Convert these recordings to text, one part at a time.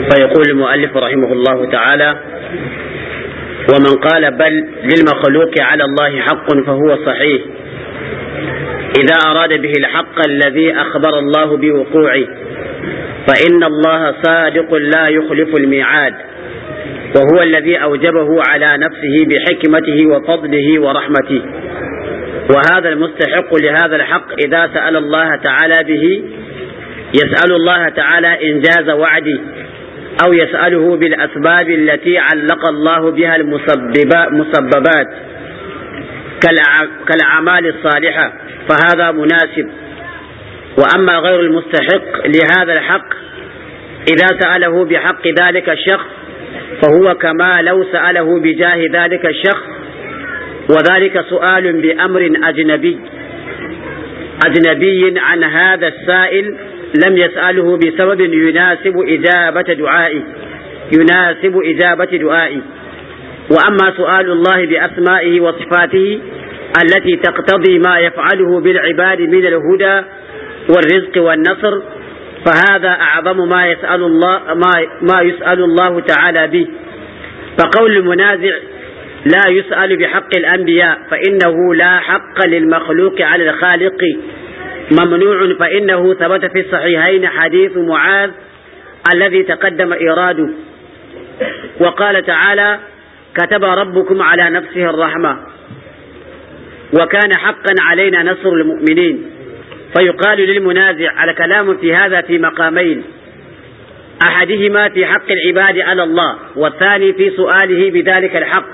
فيقول المؤلف رحمه الله تعالى ومن قال بل للمخلوق على الله حق فهو صحيح إذا أراد به الحق الذي أخبر الله بوقوعه فإن الله صادق لا يخلف الميعاد وهو الذي أوجبه على نفسه بحكمته وفضله ورحمته وهذا المستحق لهذا الحق إذا سأل الله تعالى به يسأل الله تعالى إنجاز وعده أو يسأله بالأسباب التي علق الله بها المسببات كالأعمال الصالحة فهذا مناسب وأما غير المستحق لهذا الحق إذا سأله بحق ذلك الشخص فهو كما لو سأله بجاه ذلك الشخص وذلك سؤال بأمر أجنبي أجنبي عن هذا السائل لم يسأله بسبب يناسب إجابة دعائه يناسب إجابة دعائه وأما سؤال الله بأسمائه وصفاته التي تقتضي ما يفعله بالعباد من الهدى والرزق والنصر فهذا أعظم ما يسأل الله ما, ما يسأل الله تعالى به فقول المنازع لا يسأل بحق الأنبياء فإنه لا حق للمخلوق على الخالق ممنوع فإنه ثبت في الصحيحين حديث معاذ الذي تقدم إيراده وقال تعالى كتب ربكم على نفسه الرحمة وكان حقا علينا نصر المؤمنين فيقال للمنازع الكلام في هذا في مقامين أحدهما في حق العباد على الله والثاني في سؤاله بذلك الحق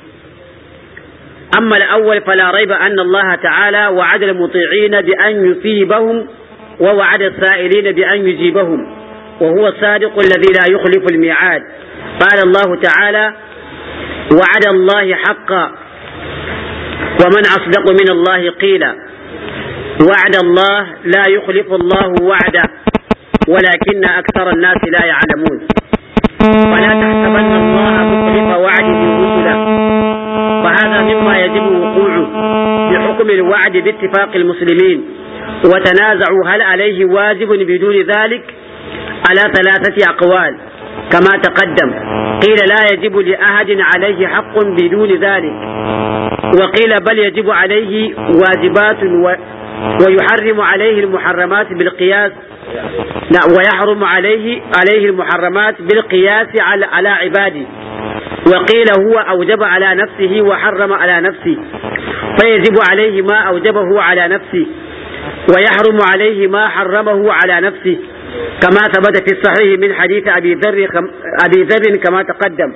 أما الأول فلا ريب أن الله تعالى وعد المطيعين بأن يثيبهم ووعد السائلين بأن يجيبهم وهو الصادق الذي لا يخلف الميعاد قال الله تعالى وعد الله حقا ومن أصدق من الله قيلا وعد الله لا يخلف الله وعده ولكن أكثر الناس لا يعلمون ولا تحسبن الله مخلف وعده رسله فهذا مما يجب وقوعه بحكم الوعد باتفاق المسلمين وتنازعوا هل عليه واجب بدون ذلك على ثلاثة أقوال كما تقدم قيل لا يجب لأحد عليه حق بدون ذلك وقيل بل يجب عليه واجبات و ويحرم عليه المحرمات بالقياس لا ويحرم عليه عليه المحرمات بالقياس على على عباده وقيل هو أوجب على نفسه وحرم على نفسه فيجب عليه ما أوجبه على نفسه ويحرم عليه ما حرمه على نفسه كما ثبت في الصحيح من حديث أبي ذر أبي ذر كما تقدم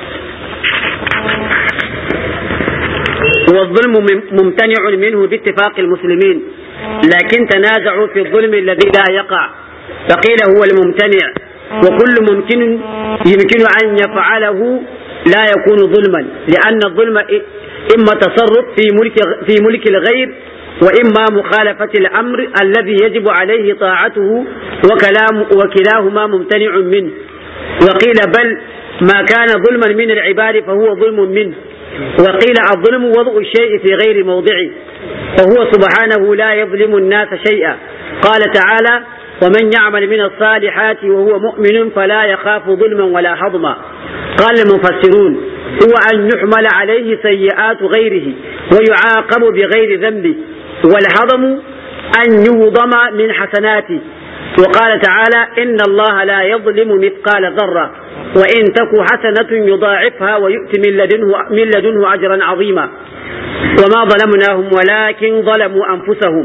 والظلم ممتنع منه باتفاق المسلمين لكن تنازعوا في الظلم الذي لا يقع فقيل هو الممتنع وكل ممكن يمكن أن يفعله لا يكون ظلما لأن الظلم إما تصرف في ملك في ملك الغير وإما مخالفة الأمر الذي يجب عليه طاعته وكلام وكلاهما ممتنع منه وقيل بل ما كان ظلما من العباد فهو ظلم منه وقيل الظلم وضع الشيء في غير موضعه فهو سبحانه لا يظلم الناس شيئا قال تعالى ومن يعمل من الصالحات وهو مؤمن فلا يخاف ظلما ولا حظما قال المفسرون هو أن يحمل عليه سيئات غيره ويعاقب بغير ذنبه والحظم أن يهضم من حسناته وقال تعالى إن الله لا يظلم مثقال ذرة وإن تك حسنة يضاعفها ويؤتي من لدنه, من لدنه أجرا عظيما وما ظلمناهم ولكن ظلموا أنفسهم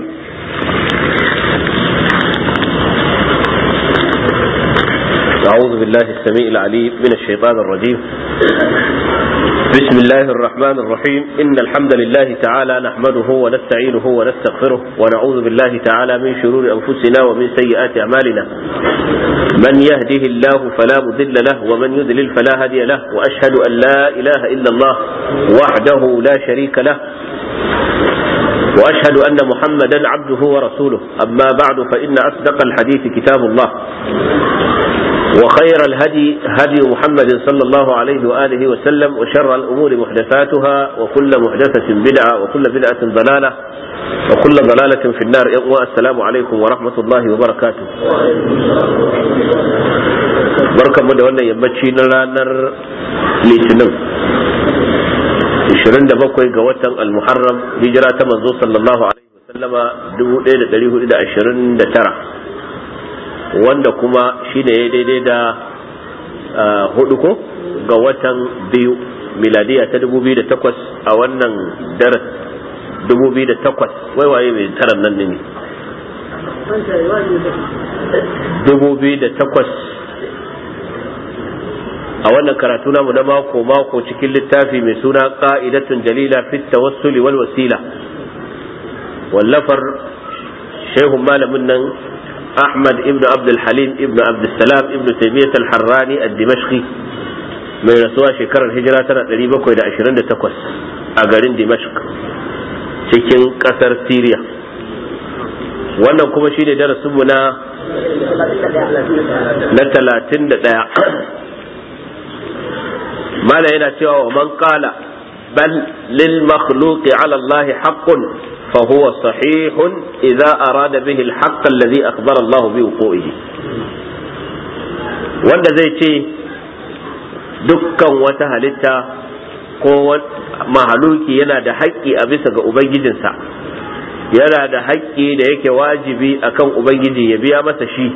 أعوذ بالله السميع العليم من الشيطان الرجيم بسم الله الرحمن الرحيم إن الحمد لله تعالى نحمده ونستعينه ونستغفره ونعوذ بالله تعالى من شرور أنفسنا ومن سيئات أعمالنا من يهده الله فلا مضل له ومن يضلل فلا هادي له وأشهد أن لا إله إلا الله وحده لا شريك له واشهد ان محمدا عبده ورسوله اما بعد فان اصدق الحديث كتاب الله وخير الهدي هدي محمد صلى الله عليه واله وسلم وشر الامور محدثاتها وكل محدثه بدعه وكل بدعه ضلاله وكل ضلاله في النار السلام عليكم ورحمه الله وبركاته barkanmu da wannan yammaci na ranar litinin 27 ga watan al-muharram hijira ta manzo sallallahu alaihi wasallama 1429 wanda kuma shine ya daidai da hudu ko ga watan biyu miladiya ta 2008 a wannan daras 2008 wai waye mai taran nan ne 2008 a wannan karatu namu na mako mako cikin littafi mai suna qa'idatun jalila fit tawassuli wal wasila wallafar shehun malamin nan Ahmad ibn Abdul Halim ibn Abdul Salam ibn Taymiyyah al-Harrani ad-Dimashqi mai rasuwa shekarar hijira tana 728 a garin Dimashq cikin kasar Syria wannan kuma shine darasinmu na na 31 mala yana cewa wa man qala bal lil makhluqi ala Allah haqqun fa huwa sahihun idza arada bihi al haqq alladhi akhbara Allah bi wuqu'ihi wanda zai ce dukkan wata halitta ko mahaluki yana da haƙƙi a bisa ga ubangijinsa yana da haƙƙi da yake wajibi akan ubangiji ya biya masa shi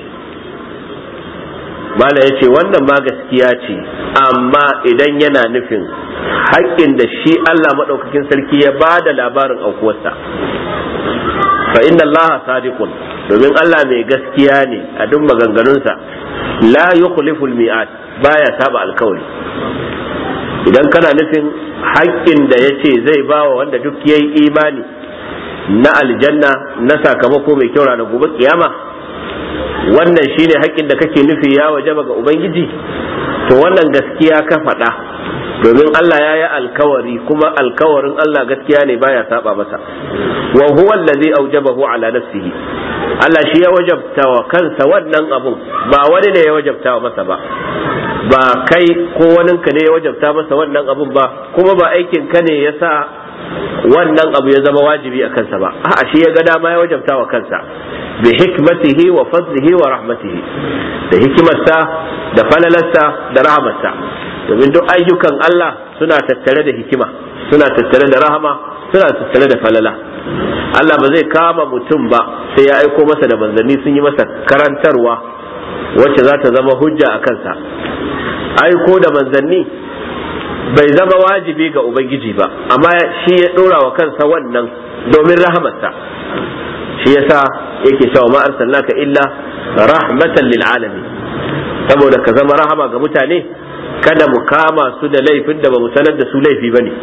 mala ya ce wannan ma gaskiya ce amma idan yana nufin haƙƙin da shi Allah maɗaukakin sarki ya ba da labarin aukuwarsa fa inna Allah sadiqun domin Allah mai gaskiya ne a duk maganganunsa la yukhlifu al-mi'ad baya saba alkawari idan kana nufin haƙƙin da ya ce zai ba wa wanda duk yayi imani na aljanna na sakamako mai kyau ranar gobe kiyama wannan shine haƙƙin da kake nufi ya wajaba ga ubangiji to wannan gaskiya ka faɗa domin Allah ya yi alkawari kuma alkawarin Allah gaskiya ne baya saba masa wa huwa allazi aujabahu ala nafsihi Allah shi ya wajabta wa kansa wannan abun ba wani ne ya wajabta wa masa ba ba kai ko waninka ne ya wajabta masa wannan abun ba kuma ba aikin ka ne ya sa wannan abu ya zama wajibi a kansa ba a'a shi ya ga dama ya wajabta wa kansa bi hikmatihi wa fadlihi wa rahmatihi da hikimarsa da falalarsa da rahmarsa domin duk ayyukan Allah suna tattare da hikima suna tattare da rahama suna tattare da falala Allah ba zai kama mutum ba sai ya aiko masa da manzanni sun yi masa karantarwa wacce za ta zama hujja a kansa aiko da manzanni bai zama wajibi ga ubangiji ba amma shi ya dora wa kansa wannan domin rahamarsa shi yasa yake cewa ma arsalnaka illa rahmatan lil alamin saboda ka zama rahama ga mutane kada mu kama su da laifin da ba mu sanar da su laifi bane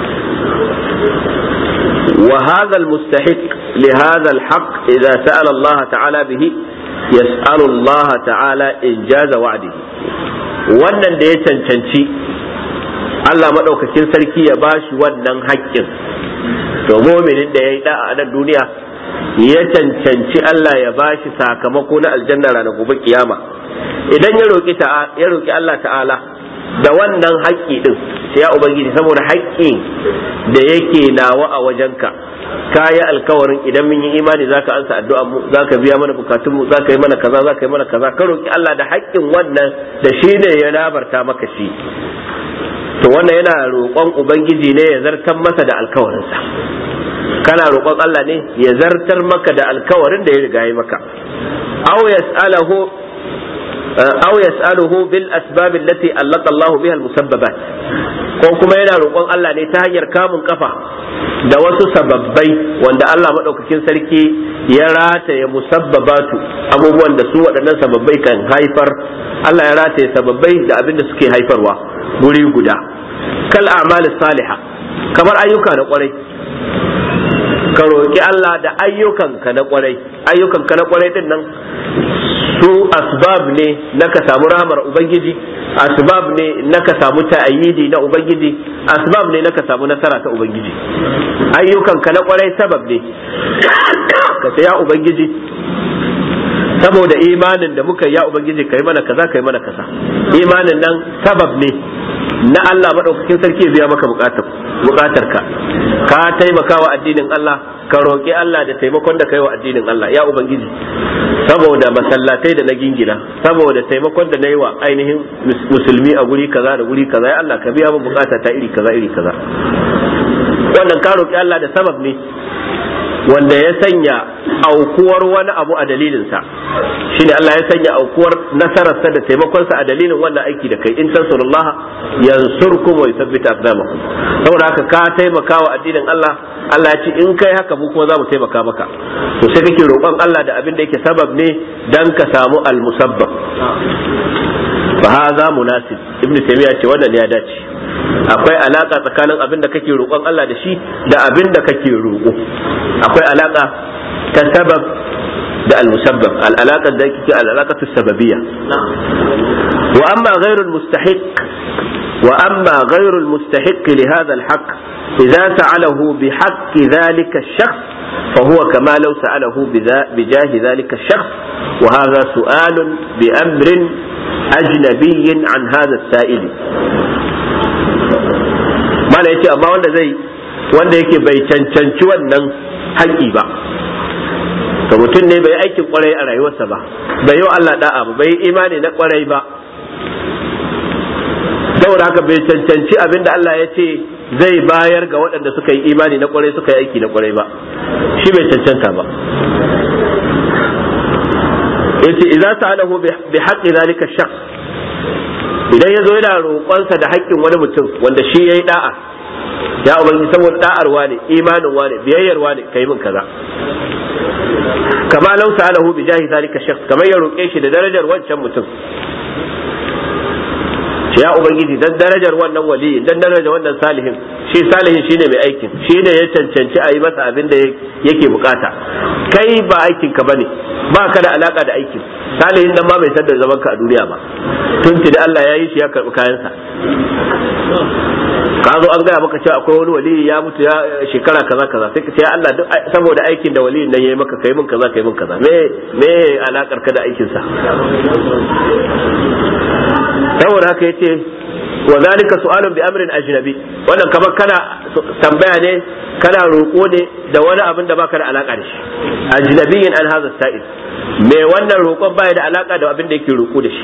wa hadha al mustahiq li hadha al haqq idza sa'ala Allah ta'ala bihi yas'alu Allah ta'ala injaza wa'dihi wannan da ya cancanci Allah maɗaukakin sarki ya bashi wannan haƙƙin to muminin da ya yi da'a a nan duniya ya cancanci Allah ya bashi sakamako na aljanna ranar gobe kiyama idan ya roƙi ya roƙi Allah ta'ala da wannan haƙƙi din sai ya ubangiji saboda haƙƙi da yake nawa a wajenka ka yi alkawarin idan mun yi imani zaka ansa addu'a mu zaka biya mana bukatun mu zaka yi mana kaza zaka yi mana kaza ka roƙi Allah da haƙƙin wannan da shi ne ya labarta maka shi to wannan yana roƙon ubangiji ne ya zartar masa da alkawarinsa kana roƙon Allah ne ya zartar maka da alkawarin da ya riga yi maka aw yas'alahu aw yas'aluhu bil asbab allati allaka Allah biha al musabbabat ko kuma yana roƙon Allah ne ta hanyar kamun kafa da wasu sababbai wanda Allah madaukakin sarki ya rataye musabbabatu abubuwan da su waɗannan sababbai kan haifar Allah ya rataye sababbai da abin da suke haifarwa guri guda kal a'mal salihah kamar ayyuka na kwarai ka roƙi Allah da ayyukanka na kwarai ayyukanka na kwarai din nan su asbab ne na ka samu rahmar ubangiji asbab ne na ka samu ta'ayyidi na ubangiji asbab ne na ka samu nasara ta ubangiji ayyukanka na kwarai sabab ne ka ce ya ubangiji saboda imanin da muka ya ubangiji kai mana kaza kai mana kaza imanin nan sabab ne na Allah madaukakin sarki ya biya maka bukatar bukatarka ka taimaka wa addinin Allah ka roƙi Allah da taimakon da kai wa addinin Allah ya ubangiji saboda masallatai da na gingina saboda taimakon da na yi wa ainihin musulmi a guri kaza da guri kaza ya Allah ka biya min bukata ta iri kaza iri kaza wannan ka roƙi Allah da sabab ne wanda ya sanya aukuwar wani abu a dalilinsa shine Allah ya sanya aukuwar nasararsa da taimakonsa a dalilin wannan aiki da kai in tansurullah yansurkum wa yuthabbit aqdamakum saboda haka ka taimaka wa addinin Allah Allah ya ce in kai haka mu kuma za mu taimaka maka to sai kake roƙon Allah da abin da yake sabab ne dan ka samu al-musabbab fa hadha munasib ibn taymiya ce wannan ya dace akwai alaka tsakanin abin da kake roƙon Allah da shi da abin da kake roƙo akwai alaka ta sabab da al-musabbab al-alaka da yake al-alaqatu sababiyya wa amma ghayru al-mustahiq wa amma ghayru al-mustahiq li hadha al-haqq idza sa'alahu bi haqqi dhalika ash-shakhs فهو كما لو سأله بجاه ذلك الشخص وهذا سؤال بأمر أجنبي عن هذا السائل mala yace amma wanda zai wanda yake bai cancanci wannan haƙƙi ba to mutum ne bai aikin kwarai a rayuwarsa ba bai yi wa Allah da'a ba bai imani na kwarai ba saboda haka bai cancanci abin da Allah ya ce zai bayar ga waɗanda suka yi imani na kwarai suka yi aiki na kwarai ba shi bai cancanta ba yace idza sa'alahu bi haqqi zalika shakhs idan ya zo yana roƙonsa da haƙƙin wani mutum wanda shi ya yi da'a ya ubangi saboda da'ar wane imanin wane biyayyar wane kai min kaza kama lau sa'alahu bi jahi zalika shakhs kamar ya roƙe shi da darajar wancan mutum ya ubangiji dan darajar wannan wali dan darajar wannan salihin shi salihin shine mai aikin shine ya cancanci a yi masa abin da yake bukata kai ba aikin ka bane ba ka da alaka da aikin salihin dan ma bai san da zaman ka a duniya ba tun da Allah ya yi shi ya karbi kayansa ka zo an gaya maka cewa akwai wani wali ya mutu ya shekara kaza kaza sai ka ce ya Allah duk saboda aikin da wali nan yayi maka kai min kaza kai min kaza me me alakar ka da aikin sa saboda haka yace wa zalika su'alun bi amrin ajnabi wannan kamar kana tambaya ne kana roƙo ne da wani abin da baka da alaka da shi ajnabiyyin an hadha sa'il me wannan roƙon baya da alaka da abin da yake roƙo da shi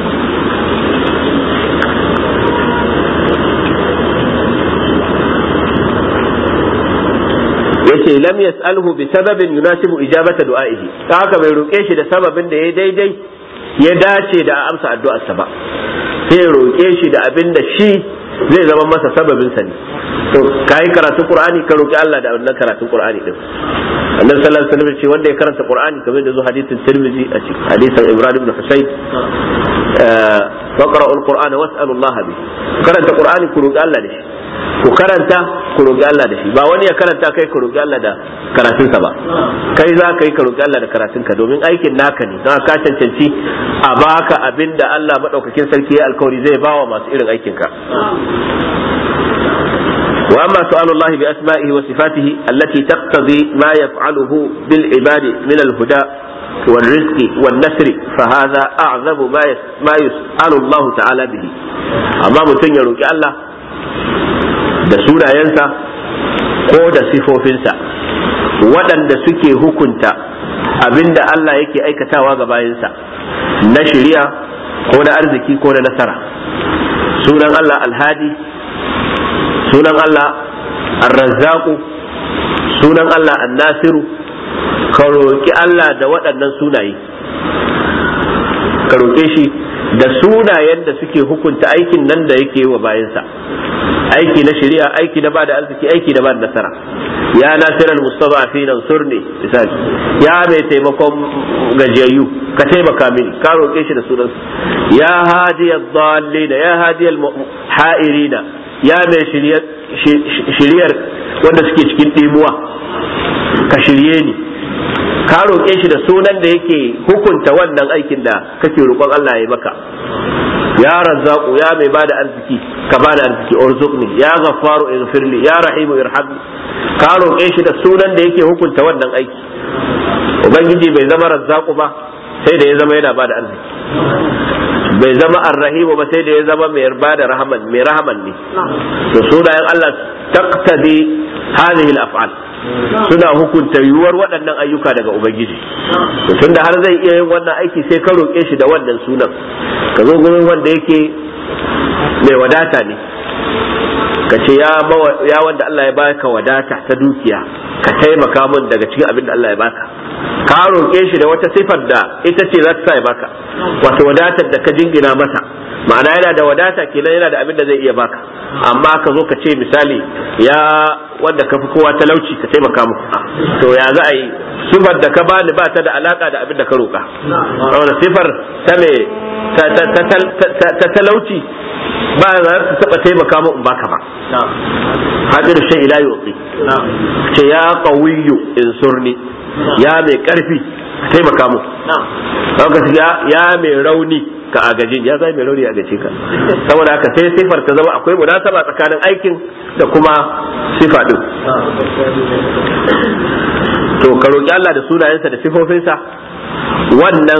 yace lam yas'alhu bi sababin yunasibu ijabata du'a'ihi ta haka bai roƙe shi da sababin da ya daidai ya dace da amsa addu'arsa ba sai ya roƙe shi da abin da shi zai zama masa sababin sa ne to kai karatun qur'ani ka roƙi Allah da wannan karatun qur'ani din annabi sallallahu alaihi wasallam ce wanda ya karanta qur'ani kamar da zo hadisin tirmidhi a cikin hadisin ibrahim ibn husayn faqra'u al-qur'ana was'alu Allah bi karanta qur'ani ku roƙi Allah da shi ku karanta ku roƙi Allah da shi ba wani ya karanta kai ku roƙi Allah da karatunsa ba kai za ka yi ka roƙi Allah da karatunka domin aikin naka ne don ka cancanci a baka abin da Allah maɗaukakin sarki ya alkawari zai bawa masu irin aikinka وأما سؤال الله بأسمائه وصفاته التي تقتضي ما يفعله بالعباد من الهدى والرزق والنسر فهذا أعظم ما ما يسأل الله تعالى به أما متن يروك الله da sunayensa ko da sifofinsa waɗanda suke hukunta abinda Allah yake aikatawa ga bayansa na shiriya ko na arziki ko na nasara sunan Allah alhadi sunan Allah arrazzaku sunan Allah annasiru ka roƙi Allah da waɗannan sunaye ka roƙe shi da sunayen da suke hukunta aikin nan da yake yi wa bayansa aiki na shari'a aiki na bada arziki aiki na bada nasara ya nasiral mustada'afin ansurni misali ya mai taimakon gajiyayyu ka taimaka mini ka roƙe shi da sunan ya hadiyad dallina ya hadiyal ha'irina ya mai shiryar wanda suke cikin ɗimuwa ka shirye ni ka roƙe shi da sunan da yake hukunta wannan aikin da kake roƙon Allah ya maka ya razzaku ya mai bada arziki ka bada arziki urzuqni ya ghaffaru ighfirli ya rahimu irhamni ka roƙe shi da sunan da yake hukunta wannan aiki ubangiji bai zama razzaku ba sai da ya zama yana bada arziki bai zama arrahimu ba sai da ya zama mai yarba da rahaman mai rahaman ne to sunayen Allah taqtadi hadhihi al-af'al suna hukunta yiwuwar waɗannan ayyuka daga ubangiji to tunda har zai iya yin wannan aiki sai ka roƙe shi da wannan sunan ka zo gurin wanda yake mai wadata ne ka ce ya wanda Allah ya baka wadata ta dukiya ka taimaka min daga cikin abin da Allah ya baka ka roƙe shi da wata sifar da ita ce za ta sa ya baka wato wadatar da ka jingina masa ma'ana yana da wadata kenan yana da abin da zai iya baka amma ka zo ka ce misali ya wanda ka fi kowa talauci ka taimaka mu to ya za a yi sifar da ka bani ba ta da alaka da abin da ka roƙa saboda sifar ta me ta talauci ba za ta taba taimaka mu in baka ba hadir shay ila yuqi ce ya qawiyyu insurni ya mai karfi taimaka mu ya mai rauni ka agajin ya zai mai rauni a gace ka saboda haka sai sifar ta zama akwai munasaba tsakanin aikin da kuma sifa din to ka roki Allah da sunayensa da sifofinsa wannan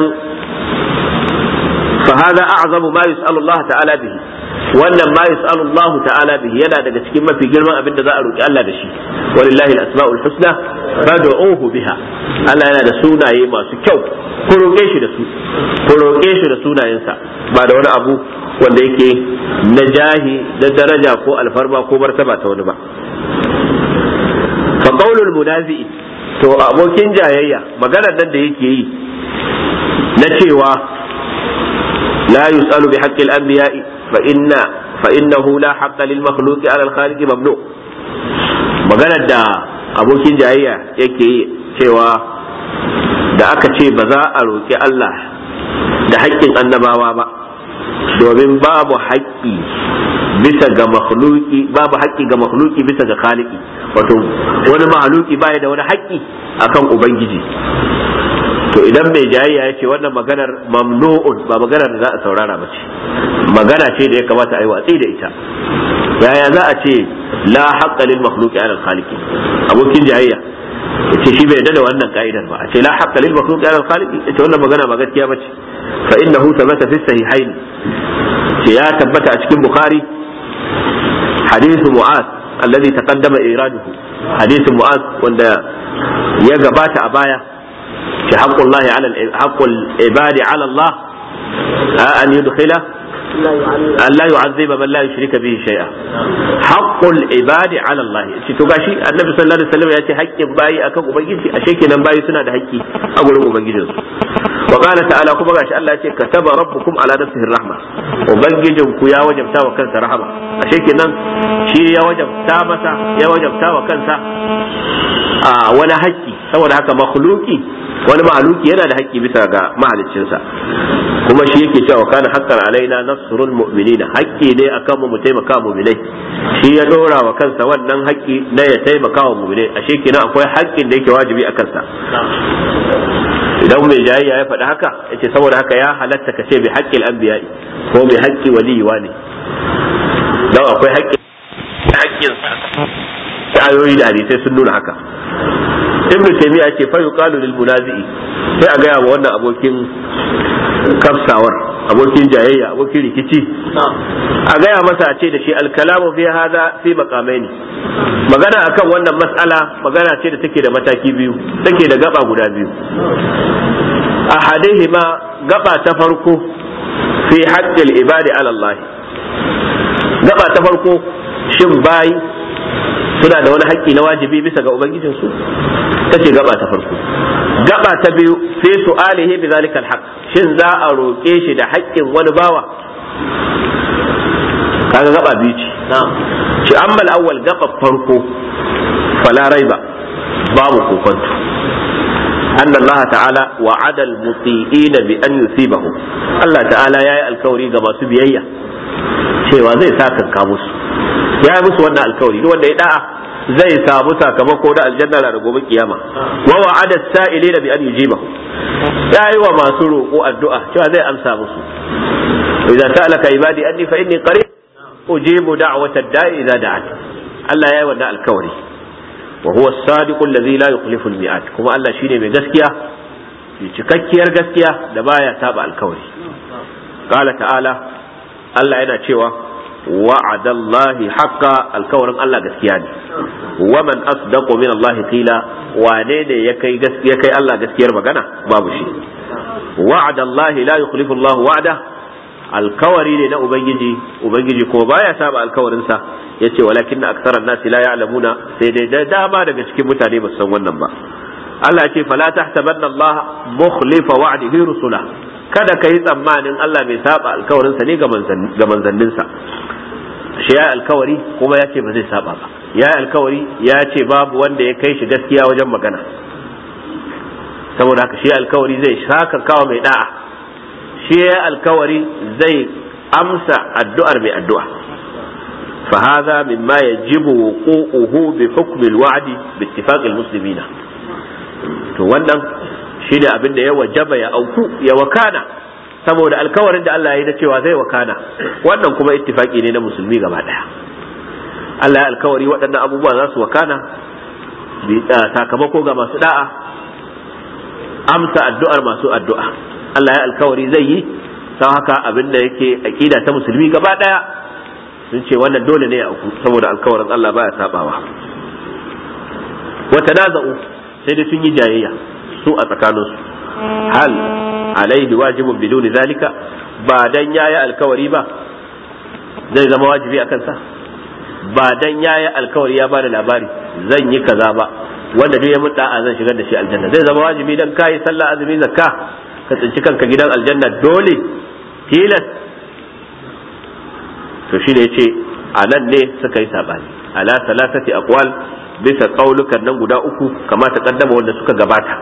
fa hada a'zamu ma yus'alu Allah ta'ala bihi wannan ma yus'alu Allah ta'ala bihi yana daga cikin mafi girman abin da za a roki Allah da shi walillahi al-asma'ul husna fad'uhu biha Allah yana da sunaye masu kyau ku roƙe shi da su ku roƙe shi da sunayensa ba da wani abu wanda yake na jahi da daraja ko alfarma ko martaba ta wani ba fa qaulul munazi to abokin jayayya maganar nan da yake yi na cewa la yus'alu bi haqqil anbiya'i fa inna fa innahu la haqqa lil makhluqi 'ala al-khaliq mamnu maganar da abokin jayayya yake yi cewa da aka ce ba za a roƙi Allah da haƙƙin annabawa ba domin babu haƙƙi bisa ga makhluki babu haƙƙi ga makhluki bisa ga khaliki wato wani mahaluki baya da wani haƙƙi akan ubangiji to idan mai jayayya ya ce wannan maganar mamnu'un ba maganar da za a saurara ba ce magana ce da ya kamata a yi watsi da ita yaya za a ce la haqqa lil makhluqi ala al khaliqi abokin jayayya yace shi bai da wannan ka'idar ba a ce la haqqa lil makhluqi ala al khaliqi ita wannan magana ba gaskiya bace fa innahu thabata fi sahihain ce ya tabbata a cikin bukhari hadithu mu'az alladhi taqaddama iraduhu hadithu mu'az wanda ya gabata a baya ce haqqullahi ala haqqul ibadi ala Allah an yudkhila أن لا يعذب من لا يشرك به شيئا حق العباد على الله to gashi annabi sallallahu alaihi wasallam ya ce haƙƙin bayi akan ubangiji ashe kenan bayi suna da haƙƙi a gurin ubangijin su wa qala ta'ala kuma gashi Allah ya ce kataba rabbukum ala nafsihi rahma ubangijin ku ya wajabta wa kansa rahama ashe kenan shi ya wajabta masa ya wajabta wa kansa a wani haƙƙi saboda haka makhluki wani mahaluki yana da haƙƙi bisa ga mahaliccinsa kuma shi yake cewa kana haqqan alaina nasrul mu'minina haƙƙi ne akan mu mu taimaka mu'minai shi ya dora wa kansa wannan haƙƙi na ya taimaka wa mu'minai ashe kenan akwai haƙƙin da yake wajibi a kansa idan mai jayayya ya faɗi haka yace saboda haka ya halatta ka ce bi haƙƙil anbiya'i ko bi haƙƙi waliyuwa ne don akwai haƙƙin haƙƙin ayoyi da hadisai sun nuna haka ibnu taymiya ce fa yuqalu lil munazi'i sai a gaya wa wannan abokin kafsawar abokin jayayya abokin rikici a gaya masa a ce da shi alkalamu fi hada fi maqamaini magana akan wannan mas'ala magana ce da take da mataki biyu take da gaba guda biyu ahadihima gaba ta farko fi haqqil ibadi ala Allah gaba ta farko shin bayi suna da wani haƙƙi na wajibi bisa ga ubangijinsu ta ce gaba ta farko gaba ta biyu sai su alihi bi zalika alhaq shin za a roƙe shi da haƙƙin wani bawa kaga gaba biyu ce shi amma awwal gaba farko fala raiba babu kokonto أن الله تعالى وعد المطيئين بأن يثيبهم الله تعالى يا الكوري كما سبيعية cewa zai sa kanka musu ya yi musu wannan alkawari duk wanda ya da'a zai samu sakamako da aljanna da gobe kiyama wa wa'ada sa'ilina bi an yujibahu ya yi wa masu roƙo addu'a cewa zai amsa musu idan sa'alaka ibadi anni fa inni qarib ujibu da'wata da'i idza da'at Allah ya yi wannan alkawari wa huwa as-sadiq alladhi la yukhlifu al-mi'ad kuma Allah shine mai gaskiya cikakkiyar gaskiya da baya saba alkawari qala ta'ala Allah yana cewa wa'adallahi haqqa alkawarin Allah gaskiya ne wa man asdaqu min Allah qila wane ne ya kai gaskiya kai Allah gaskiyar magana babu shi wa'adallahi la yukhlifu Allah wa'da alkawari ne na ubangiji ubangiji ko baya saba alkawarinsa yace walakin na aksaran nasi la ya'lamuna sai dai da dama daga cikin mutane ba su san wannan ba Allah ce fala tahtabanna Allah mukhlifa wa'dihi rusula kada ka yi tsammanin Allah bai saba alkawarinsa ne ga manzanninsa shi ya alkawari kuma ya ce ba zai saba ba ya alkawari ya ce babu wanda ya kai shi gaskiya wajen magana saboda haka shi alkawari zai shaka kawo mai da'a shi ya alkawari zai amsa addu'ar mai addu'a فهذا مما يجب وقوعه بحكم الوعد باتفاق المسلمين to wannan shi ne abin da ya wajaba ya auku ya wakana saboda alkawarin da Allah ya yi na cewa zai wakana wannan kuma ittifaki ne na musulmi gaba daya Allah ya alkawari waɗannan abubuwa za su wakana sakamako ga masu da'a amsa addu'ar masu addu'a Allah ya alkawari zai yi sau haka abin da yake aƙida ta musulmi gaba daya sun ce wannan dole ne ya auku saboda alkawarin Allah baya sabawa wata naza'u sai dai sun yi jayayya su a tsakaninsu hal alaihi wajibun biduni zalika ba dan yayi alkawari ba zai zama wajibi a kansa ba dan yayi alkawari ya bada labari zan yi kaza ba wanda duk ya mun da'a zan shigar da shi aljanna zai zama wajibi dan kai sallah azumi zakka ka tsinci kanka gidan aljanna dole tilas to shi ne yace a nan ne suka yi sabani ala salasati aqwal bisa kaulukan nan guda uku kama ta kaddama wanda suka gabata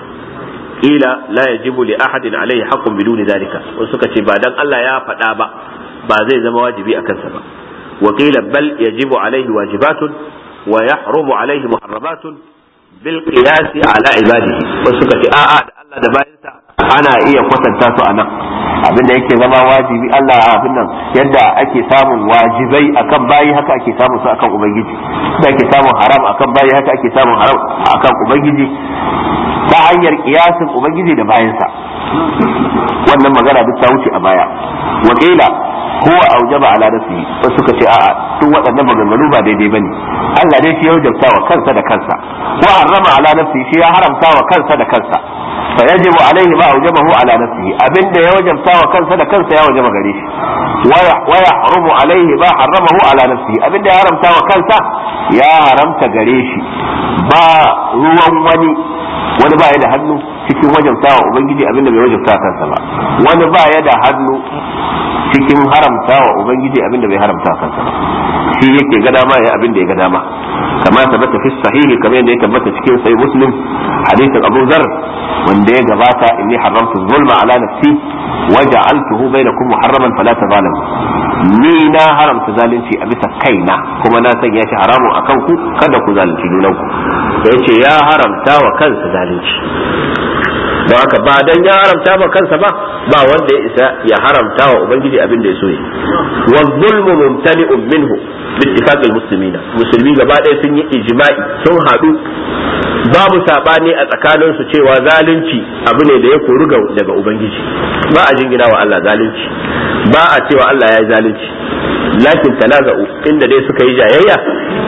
ila la yajibu li ahadin alaihi haqqun biduni zalika wasu suka ce ba dan Allah ya faɗa ba ba zai zama wajibi a kansa ba wa qila bal yajibu alaihi wajibatun wa yahrumu alaihi muharramatun bil qiyas ala ibadihi wasu suka ce a'a da Allah da bayansa ana iya kwatanta su anan abinda yake zama wajibi Allah abin nan yadda ake samun wajibai akan bayi haka ake samun su akan ubangiji da ake samun haram akan bayi haka ake samun haram akan ubangiji ta hanyar kiyasin ubangiji da bayansa wannan magana duk ta wuce a baya wakila huwa aujaba ala nafsihi wasu suka ce a'a duk waɗannan maganganu ba daidai bane Allah dai shi ya wajabta wa kansa da kansa wa harrama ala nafsihi shi ya haramta wa kansa da kansa fa yajibu alaihi ma aujabahu ala nafsihi abinda ya wajabta wa kansa da kansa ya wajaba gare shi wa yahrumu alaihi ma harramahu ala nafsihi abinda ya haramta wa kansa ya haramta gare shi ba ruwan wani wani ba ya da hannu cikin wajabta wa ubangiji abinda bai wajabta kansa ba wani ba ya da hannu cikin haramta wa ubangiji abinda bai haramta kansa ba shi yake ga dama ya abinda ya ga dama kama tabbata fi sahihi kamar yadda ya tabbata cikin sahih muslim hadisin abu zar wanda ya gabata inni haramtu zulma ala nafsi wa ja'altuhu bainakum muharraman fala tazalamu ni na haramta zalunci a bisa kaina kuma na sanya shi haramun akan ku kada ku zalunci junanku da yace ya haramta wa kansa zalunci don haka ba dan ya haramta ba kansa ba ba wanda ya isa ya haramta wa ubangiji abin da ya so yi wa zulmu mumtani'un minhu bittifaq almuslimina musulmi gaba ɗaya sun yi ijma'i sun haɗu babu sabani a tsakanin su cewa zalunci abu ne da ya koru daga ubangiji ba a jingina wa Allah zalunci ba a cewa Allah ya yi zalunci lakin tanaza'u inda dai suka yi jayayya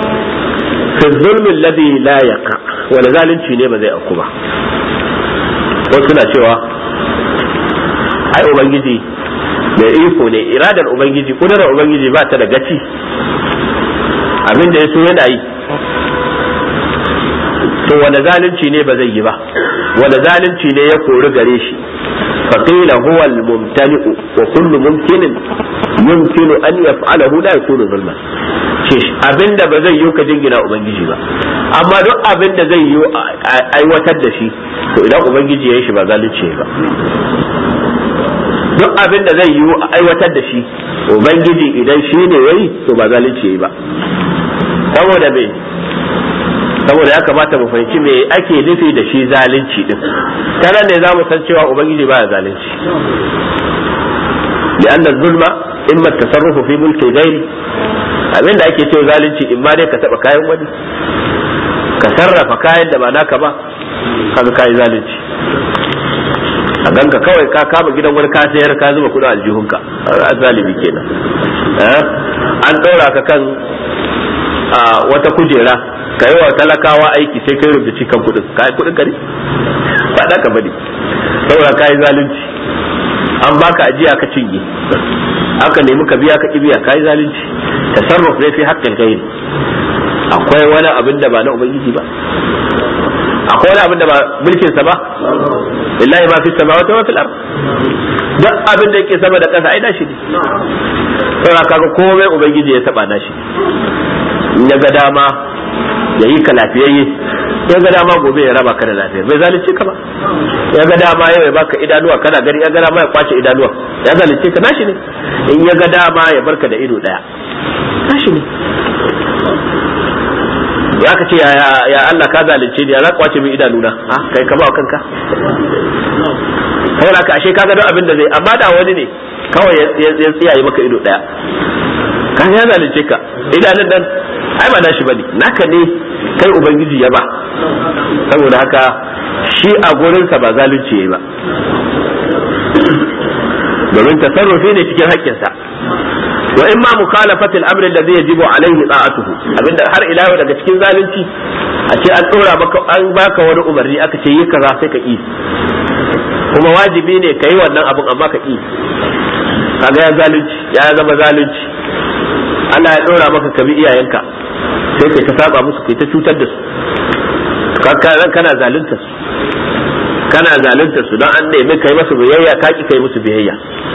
fi zulmin ladhi la yaqa wala zalunci ne ba zai auku ba wasu na cewa ai ubangiji mai iko ne iradar ubangiji kudurar ubangiji ba ta da gaci abin da ya so yana yi to wanda zalunci ne ba zai yi ba wanda zalunci ne ya kori gare shi فقيل هو الممتنع وكل ممكن يمكن أن يفعله لا يكون ظلما abin da ba zai yi ka jingina ubangiji ba amma duk abin da zai yi aiwatar da shi to idan ubangiji ya yi shi ba zalunci ba duk abin da zai yi aiwatar da shi ubangiji idan shi ne yayi to ba zalunci ba saboda me saboda ya kamata mu fahimci me ake nufi da shi zalunci din ta ne za mu san cewa ubangiji baya zalunci لأن الظلم إما التصرف في ملك غيري abin da ake cewa zalunci in ma dai ka taba kayan wani ka sarrafa kayan da ba naka ba kaga kayi zalunci a ganka kawai ka kama gidan wani ka sayar ka zuba kudin aljihunka a zalimi kenan an ɗora ka kan wata kujera ka yi wa talakawa aiki sai kai rubuci kan kudin ka yi kudin kare ba da ka bane saboda ka yi zalunci an baka ajiya ka cinye aka nemi ka biya ka ki biya ka yi zalunci tasarruf ne fi haƙƙin gairi akwai wani abin da ba na ubangiji ba akwai wani abin da ba mulkin sa ba billahi ma fi samawati wa fil ard duk abin da yake sama da ƙasa ai nashi ne saboda kaga komai ubangiji ya taba nashi in ya ga dama ya yi ka lafiyayye ya ga dama gobe ya raba ka da lafiya bai zalunce ka ba ya ga dama yau ya baka idanuwa kana gani ya ga dama ya kwace idanuwa ya zalunce ka nashi ne in ya ga dama ya barka da ido daya nashi ne ya ka ce ya Allah ka zalunce ni ya za kwace min idanuna ha kai ka ba kanka saboda ka ashe kaga don abin da zai amma da wani ne kawai ya tsiyaye maka ido daya ka ya zalunce ka idanun nan ai ba nashi bane naka ne kai ubangiji ya ba saboda haka shi a gurinsa ba zalunci yayi ba domin tasarrufi ne cikin haƙƙinsa wa in ma mukhalafat al-amr alladhi yajibu alayhi ta'atuhu abinda har ila yau daga cikin zalunci a ce an dora maka an baka wani umarni aka ce yi kaza sai ka yi kuma wajibi ne kai wannan abun amma ka yi kaga ya zalunci ya zama zalunci Allah ya dora maka ka bi iyayenka sai kai ta saba musu kai ta cutar da su kana zalunta su kana zalunta su don an nemi kai masu biyayya ka ki kai musu biyayya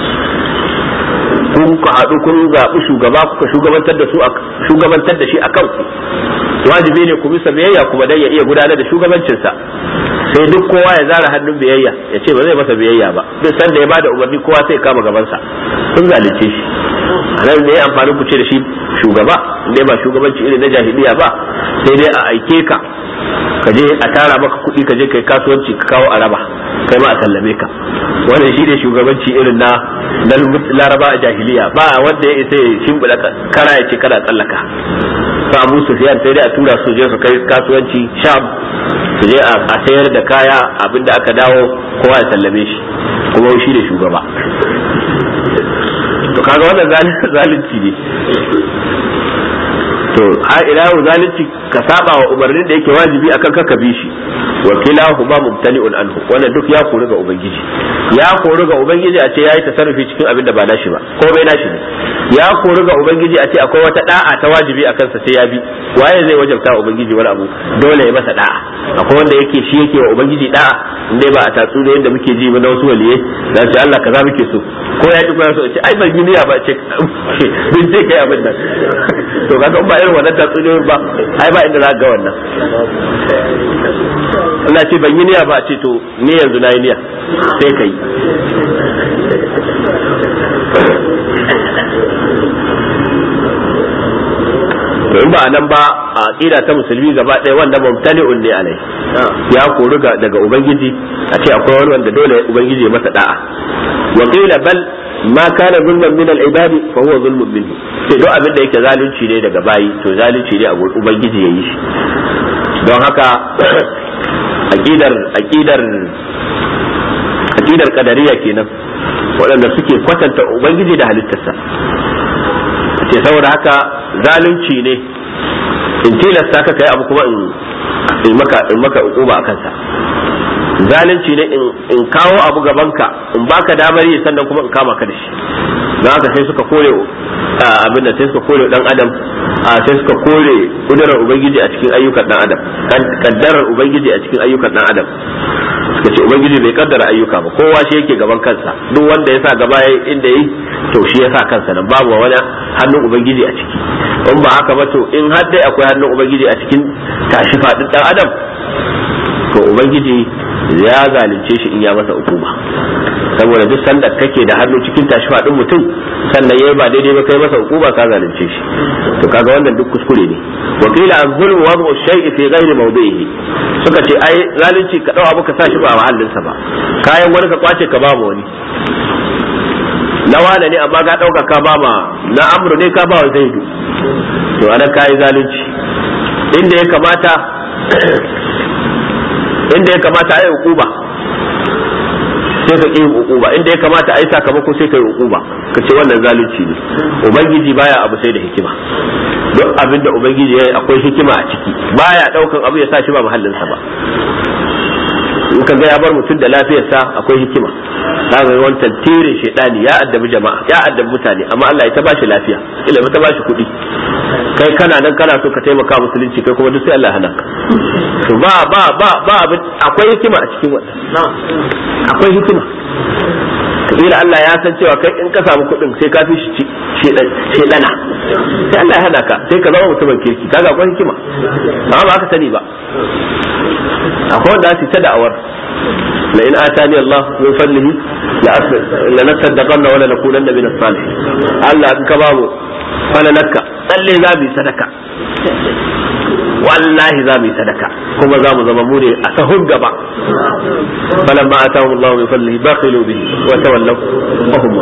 kun ku haɗu kun zaɓi shugaba kuka shugabantar da su shugabantar da shi a kanku wajibi ne ku bisa biyayya kuma dan ya iya gudanar da shugabancinsa sai duk kowa ya zara hannun biyayya ya ce ba zai masa biyayya ba duk sanda ya bada umarni kowa sai kama gabansa sun zalunce shi anan ne amfani ku ce da shi shugaba ne ba shugabanci irin na jahiliya ba sai dai a aike ka ka je a tara maka kuɗi ka je kai kasuwanci ka kawo araba kai ma a sallame ka wannan shi ne shugabanci irin na na laraba a jahiliya ba wanda ya isa ya shimbiɗa kara ya ce kana tsallaka fa abu sufyan sai dai a tura su je su kai kasuwanci sham su je a sayar da kaya abinda aka dawo kowa ya sallame shi kuma shi ne shugaba to kaga wannan zalunci ne to har ila yau zalunci ka saba wa umarnin da yake wajibi akan ka ka bi shi wa kilahu ma mumtani'un anhu wannan duk ya kori ga ubangiji ya kori ga ubangiji a ce yayi tasarrufi cikin abin da ba nashi ba ko bai nashi ne ya kori ga ubangiji a ce akwai wata da'a ta wajibi akan sa sai ya bi waye zai wajabta wa ubangiji wani abu dole ya masa da'a akwai wanda yake shi yake wa ubangiji da'a indai ba a tatsu da yadda muke ji ba na wasu waliyai za su Allah kaza muke so ko ya ki ko ya so ce ai ban yi niyya ba ce bin ce kai abin nan to kaga ba irin wannan tatsuniyoyin ba ai ba inda za ga wannan Allah ce ban yi niyya ba ce to ni yanzu na yi niyya sai ka yi to in ba a nan ba a aqida ta musulmi gaba ɗaya wanda mumtani'un ne alai ya kori daga ubangiji a ce akwai wani wanda dole ubangiji ya masa da'a wa qila bal ma kana zulman min al-ibad fa huwa zulmun minhu sai duk abin da yake zalunci ne daga bayi to zalunci ne a gurin ubangiji yayi shi don haka aqidar aqidar aqidar qadariya kenan waɗanda suke kwatanta ubangiji da halittarsa ce saboda haka zalunci ne in tilasta ka kai abu kuma in maka in maka uquba akan sa zalunci ne in kawo abu gabanka in baka damar yi sannan kuma in kama ka da shi don haka sai suka kore abin da sai suka kore dan adam sai suka kore kudurar ubangiji a cikin ayyukan dan adam kaddarar ubangiji a cikin ayyukan dan adam suka ce ubangiji bai kaddara ayyuka ba kowa shi yake gaban kansa duk wanda ya sa gaba yayi inda yi to shi ya sa kansa nan babu wani hannun ubangiji a ciki in ba haka ba to in har dai akwai hannun ubangiji a cikin tashi fadin dan adam to ubangiji ya zalunce shi in ya masa hukuma saboda duk sanda kake da hannu cikin tashi fadin mutum sannan yayi ba daidai ba kai masa hukuma ka zalunce shi to kaga wannan duk kuskure ne wa qila az-zulm wad'u shay'i fi ghairi mawdi'ihi suka ce ai zalunci ka dau abu ka sa shi ba a mahallinsa ba kayan wani ka kwace ka ba ma wani na wane ne amma ka dauka ka ba ma na amru ne ka ba wa zaidu to anan kai zalunci inda ya kamata inda ya kamata a yi hukuma sai ka ƙi ukuba inda ya kamata a yi sakamako sai ka yi ukuba ka ce wannan zalunci ne ubangiji baya abu sai da hikima duk abin da ubangiji ya yi akwai hikima a ciki baya daukan abu ya sa shi ba muhallinsa ba in ka ga ya bar mutum da lafiyarsa akwai hikima za ga wani tantirin shaidani ya addabi jama'a ya addabi mutane amma Allah ya ta bashi lafiya ila ta bashi kuɗi kai kana nan kana so ka taimaka musulunci kai kuma duk sai Allah ya hana ka to ba ba ba ba akwai hikima a cikin wannan akwai hikima kabila Allah ya san cewa kai in ka samu kuɗin sai ka fi shedana sai Allah ya hana ka sai ka zama mutumin kirki kaga akwai hikima amma ba ka sani ba akwai wanda su ta da'awar la in atani Allah min fadlihi la nasaddaqanna wa la nakunanna min as-salihin Allah in ka bamu falalaka tsalle za mu sadaka wallahi za mu yi sadaka kuma za mu zama mu ne a sahun gaba falan ma atahu Allah min fadlihi bakhilu bihi wa tawallaw wa hum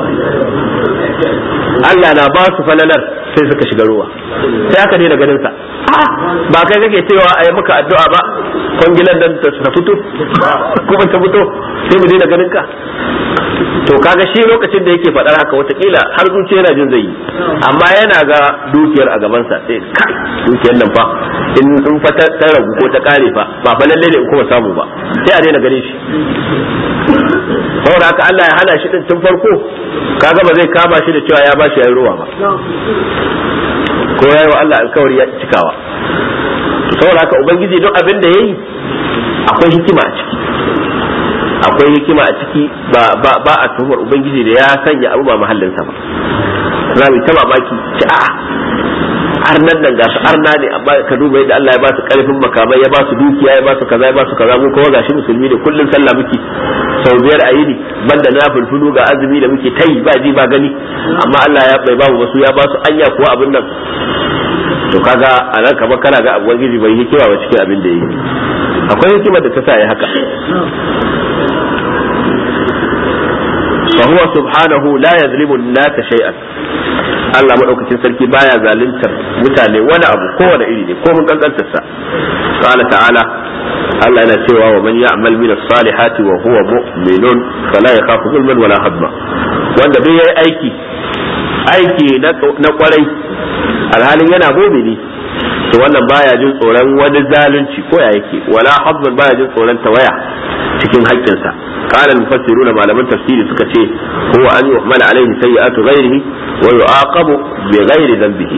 Allah na ba su falalar sai suka shiga ruwa sai aka daina ganin sa ba kai kake cewa a yi maka addu'a ba kwangilan nan ta fito kuma ta fito sai mu daina ganin ka to kaga shi lokacin da yake faɗar haka watakila har zuciya yana jin zai yi amma yana ga dukiyar a gabansa sai kai dukiyar nan fa in in fa ta ragu ko ta kare fa ba fa lalle ne in kuma samu ba sai a daina ganin shi saboda haka Allah ya hana shi din tun farko kaga ba zai kama shi da cewa ya bashi yayin ruwa ba ko yayi wa Allah alkawari ya cikawa saboda haka ubangiji duk abin da yayi akwai hikima a ciki akwai hikima a ciki ba ba ba a tuhumar ubangiji da ya sanya abu ba mahallinsa ba za mu ta mamaki ci a arnan nan ga su arna ne amma ka duba yadda Allah ya ba su karfin makamai ya ba su dukiya ya ba su kaza ya ba su kaza mu kuma gashi musulmi ne kullun sallah muke sau biyar a yini banda na fulfulu ga azumi da muke tayi ba ji ba gani amma Allah ya bai babu wasu ya ba su anya kuwa abin nan to kaga a nan kamar kana ga abuwan gizi bai hikima ba cikin abin da yi akwai hikimar da ta sa ya haka فهو سبحانه لا يظلم الناس شيئا Allah madaukakin sarki baya zaluntar mutane wani abu kowane iri ne ko mun kankantar sa qala ta'ala Allah yana cewa wa man ya'mal min as-salihati wa huwa mu'minun fala yakhafu zulman wala hadma wanda bai yi aiki aiki na kwarai alhalin yana mu'mini to wannan baya jin tsoron wani zalunci ko ya yake wala hadman baya jin tsoron tawaya cikin haƙƙinsa قال المفسرون ما لم تفسير سكتي هو أن يحمل عليه سيئات غيره ويعاقب بغير ذنبه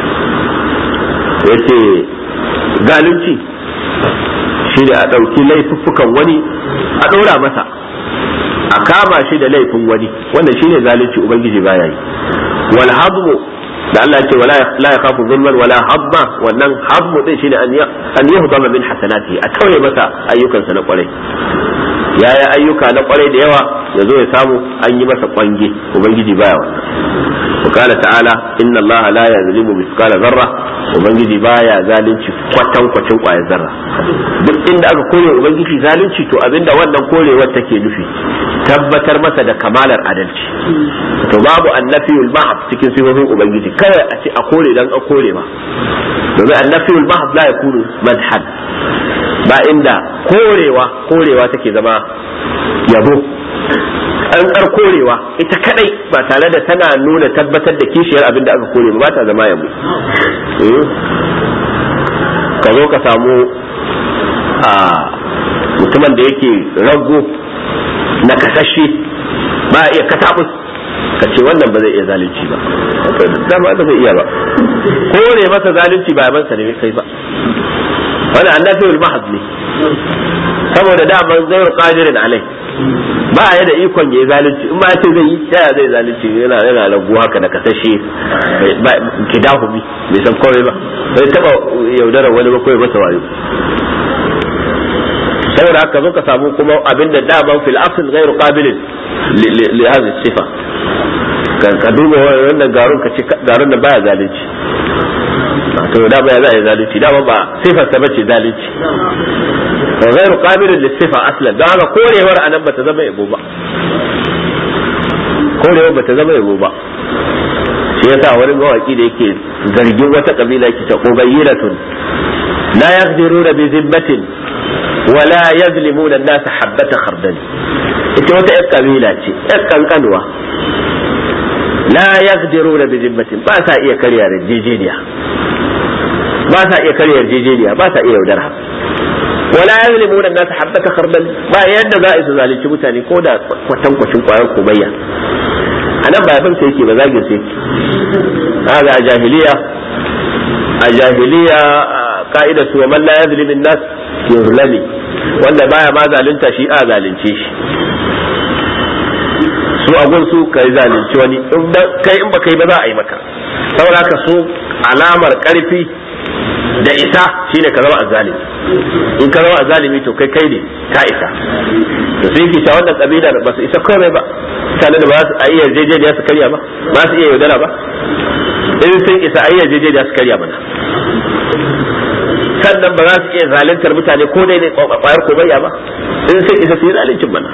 yace zalunci shi da a ɗauki laifuffukan wani a ɗora masa a kama shi da laifin wani wannan shi ne zalunci ubangiji baya yi wal hadmu da Allah ce wala la yakhafu zulman wala hadma wannan hadmu din shine an an yahdama min hasanati a tauye masa ayyukansa na kwarai ya yi ayyuka na kwarai da yawa ya zo ya samu an yi masa kwange ubangiji baya wannan وقال تعالى إن الله لا يظلم مثقال ذرة ubangiji baya zalunci kwatan kwacin kwayar zarra duk inda aka kore ubangiji zalunci to abinda wannan korewar take nufi tabbatar masa da kamalar adalci to babu annafiyul mahab cikin sifofin ubangiji kada a ce a kore dan a kore ba domin annafiyul mahab la yakunu madhan ba inda korewa korewa take zama yabo tsantsar korewa ita kadai ba tare da tana nuna tabbatar da kishiyar abin da aka kore ba ta zama yabo ka zo ka samu a mutumin da yake rago na kasashe ba iya katabus ka ce wannan ba zai iya zalunci ba dama ba zai iya ba kore masa zalunci ba yabansa ne kai ba wani annabi mahad ne saboda daman zai qadirin alai ba ya da ikon ya yi zalunci in ma ce zai yi yaya zai zalunci yana yana ragu haka da kasashe kidahumi bai san kawai ba bai taba yaudarar wani ba kawai masa wayo saboda haka zo ka samu kuma abin da daman fil asl ghairu qabilin li hadhihi sifa ka duba wannan garun ka ce garun da baya zalunci to da ba ya za a yi zalunci dama ba sifar ta bace zalunci wa ghairu qabilin lis sifa aslan don haka korewar anan bata zama yabo ba korewar bata zama yabo ba shi yasa wani mawaki da yake zargin wata kabila yake ta ubayyiratun la yaqdiruna bi zimmatin ولا يظلمون الناس حبة خردل ita wata ƴar kabila ce ƴar kankanuwa la yaqdiruna bi zimmatin ba sa iya karya yarjejeniya ba sa iya karya yarjejeniya ba sa iya yaudara wala yazlimuna an-nas habbata khardal ba yadda za a su zalunci mutane ko da kwatankwacin kwayar komayya anan ba yabin sai yake ba zagin sai yake kaga a jahiliya a jahiliya ka'ida su man la yazlimu an-nas yuzlami wanda baya ma zalunta shi a zalunce shi su a gun su kai zalunci wani kai in ba kai ba za a yi maka saboda haka su alamar karfi da isa shine ka zama azzalimi in ka zama azzalimi to kai kai ne ka isa to sai yake cewa wannan kabila ba su isa komai ba mutanen da ba su iya yarjejeniya su karya ba ba su iya yaudara ba in sun isa a iya yarjejeniya su karya mana sannan ba za su iya zaluntar mutane ko dai ne kwayar komayya ba in sun isa su yi zaluncin mana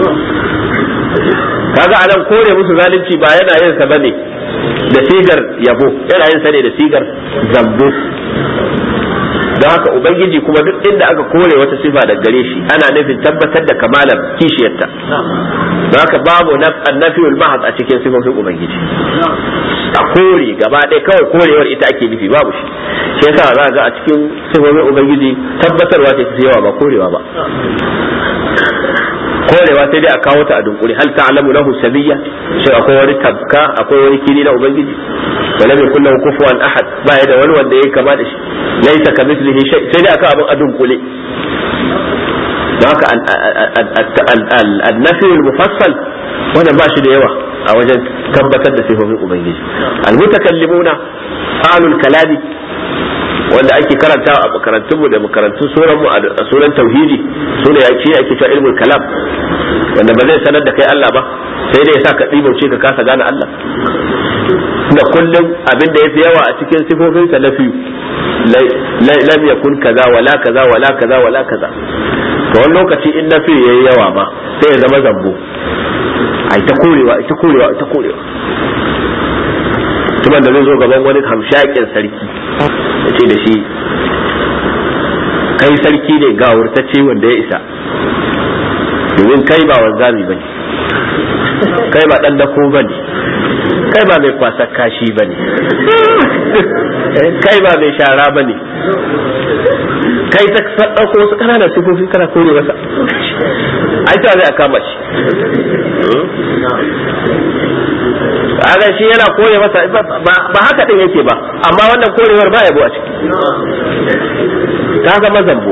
kaga anan kore musu zalunci ba yana yin sa bane da sigar yabo yana yin sa ne da sigar zambo don haka ubangiji kuma duk inda aka kore wata sifa da gare shi ana nufin tabbatar da kamalar kishiyarta don haka babu annafiyul mahad a cikin sifofin ubangiji a kore gaba ɗaya kawai korewar ita ake nufi babu shi shi yasa za ga a cikin sifofin ubangiji tabbatarwa ce ta yawa ba korewa ba korewa sai dai a kawo ta a dunkule hal ta'lamu lahu sabiyya shi akwai wani tabka akwai wani kini na ubangiji wa lam yakul lahu kufuwan ahad ba ya da wani wanda yake kama da shi laysa kamithlihi shay sai dai aka abin a dunkule don haka annafi mufassal wanda ba shi da yawa a wajen tabbatar da sifofin ubangiji almutakallimuna alul kalami wanda ake karantawa a makarantunmu da makarantun suran mu a sunan tauhidi sune yake ake cewa ilmul kalam wanda ba zai sanar da kai Allah ba sai dai ya sa ka ɗibauce ka kasa gane Allah da kullum abin da yafi yawa a cikin sifofin sa nafi lam yakun kaza wala kaza wala kaza wala kaza to wani lokaci in nafi yayi yawa ma sai ya zama zambo ai ta korewa ita korewa ita korewa tuban da zai zo gaban wani hamshakin sarki ya ce da shi kai sarki ne ga wurtacce wanda ya isa domin kai ba wanzami ba ne kai ba ɗan dako ba ne kai ba mai kwasa kashi ba ne kai ba mai shara ba ne kai ta ɗauko wasu ƙananan sifofi kana kore masa ai ta zai a kama shi kaga shi yana kore masa ba haka din yake ba amma wannan korewar ba yabo a ciki ta zama zambo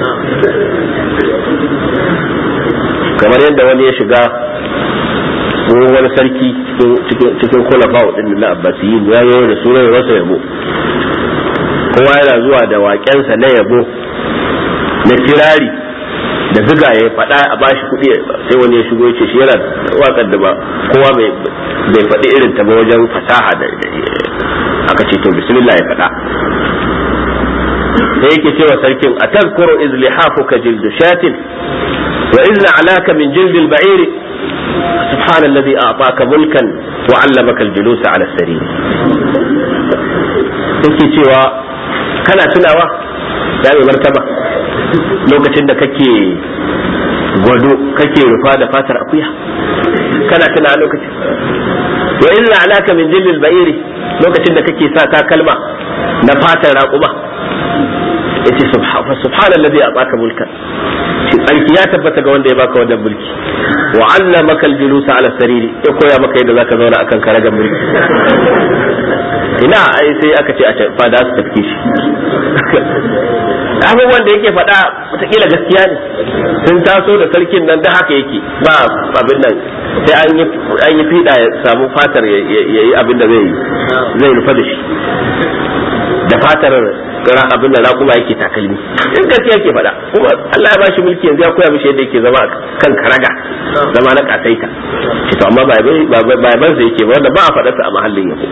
kamar yadda wani ya shiga wani sarki cikin kulafa din na abbasiyin ya yi da sunan rasa yabo kowa yana zuwa da waƙensa na yabo na kirari da ziga ya faɗa a bashi kuɗi sai wani ya shigo ce shi yana waƙar da ba kowa bai faɗi irin ta ba wajen fasaha da aka ce to bismillah ya faɗa sai yake cewa sarkin a tazkuru iz lihafuka jildu shatin wa iz alaka min jildi al-ba'ir سبحان الذي أعطاك ملكا وعلمك الجلوس على السرير yake cewa kana tunawa ya mai martaba lokacin da kake gwado kake rufa da fatar akuya kana tuna lokacin wa illa alaka min jillil ba'iri lokacin da kake sa takalma na fatar raƙuma yace subhanallazi ataka mulkan shi tsarki ya tabbata ga wanda ya baka wannan mulki wa allamaka aljulusa ala sariri ya koya maka yadda zaka zauna akan karagar mulki ina ai sai aka ce a fada su tafke shi abubuwan da yake faɗa wataƙila gaskiya ne sun taso da sarkin nan da haka yake ba abin nan sai an yi fiɗa ya samu fatar ya yi abin da zai rufa da shi da fatar abin da raƙuma yake takalmi in gaskiya yake faɗa kuma Allah ya bashi mulki yanzu ya koya mishi yadda yake zama kan karaga zama na kasaita shi to amma ba ban sai yake ba wanda ba a faɗarsa a mahallin yau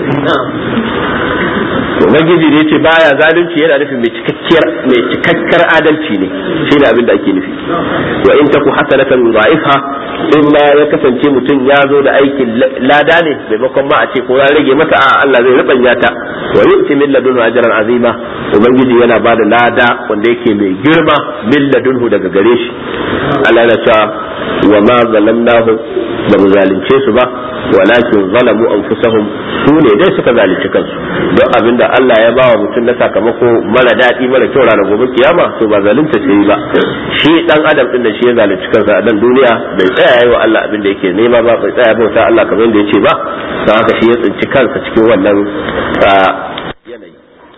ubangiji da yace baya zalunci yana nufin mai cikakkiyar mai cikakkar adalci ne shi ne abin da ake nufi wa in taku hasanatan dha'ifa in ma ya kasance mutum ya zo da aikin lada ne maimakon ma a ce ko ya rage masa a Allah zai rubanya ta wa yu'ti min ladunhu ajran azima ubangiji yana ba da lada wanda yake mai girma min ladunhu daga gare shi Allah yana cewa wa ma zalamnahum ba mu zalunce su ba walakin zalamu anfusahum su ne dai suka zalunci kansu don abinda Allah ya bawa mutum na sakamako mara daɗi mara kyau ranar gobe kiyama to ba zalunta sai ba shi dan adam din da shi ya zalunci kansa a nan duniya bai tsaya yayi wa Allah abin da yake nema ba bai tsaya bauta Allah kamar yadda yace ba don haka shi ya tsinci kansa cikin wannan yanayi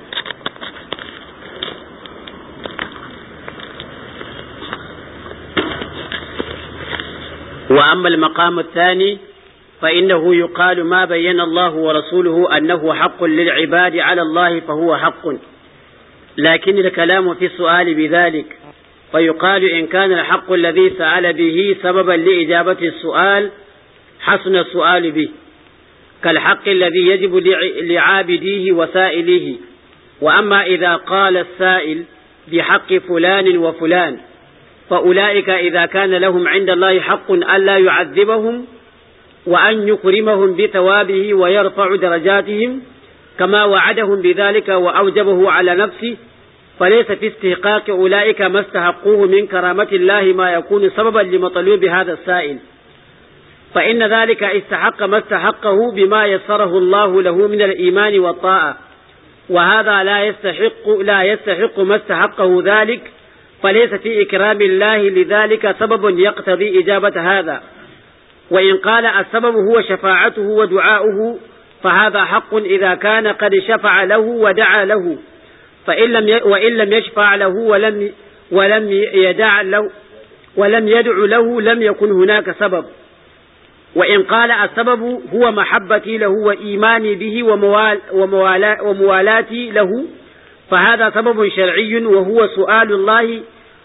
وأما المقام الثاني فإنه يقال ما بين الله ورسوله أنه حق للعباد على الله فهو حق لكن الكلام في السؤال بذلك فيقال إن كان الحق الذي سأل به سببا لإجابة السؤال حسن السؤال به كالحق الذي يجب لعابديه وسائليه وأما إذا قال السائل بحق فلان وفلان فأولئك إذا كان لهم عند الله حق ألا يعذبهم وأن يكرمهم بثوابه ويرفع درجاتهم كما وعدهم بذلك وأوجبه على نفسه فليس في استحقاق أولئك ما استحقوه من كرامة الله ما يكون سببا لمطلوب هذا السائل فإن ذلك استحق ما استحقه بما يسره الله له من الإيمان والطاعة وهذا لا يستحق لا يستحق ما استحقه ذلك فليس في إكرام الله لذلك سبب يقتضي إجابة هذا وإن قال السبب هو شفاعته ودعاؤه فهذا حق إذا كان قد شفع له ودعا له فإن لم وإن لم يشفع له ولم ولم يدع له ولم يدع له لم يكن هناك سبب وإن قال السبب هو محبتي له وإيماني به وموال وموالا وموالاتي له فهذا سبب شرعي وهو سؤال الله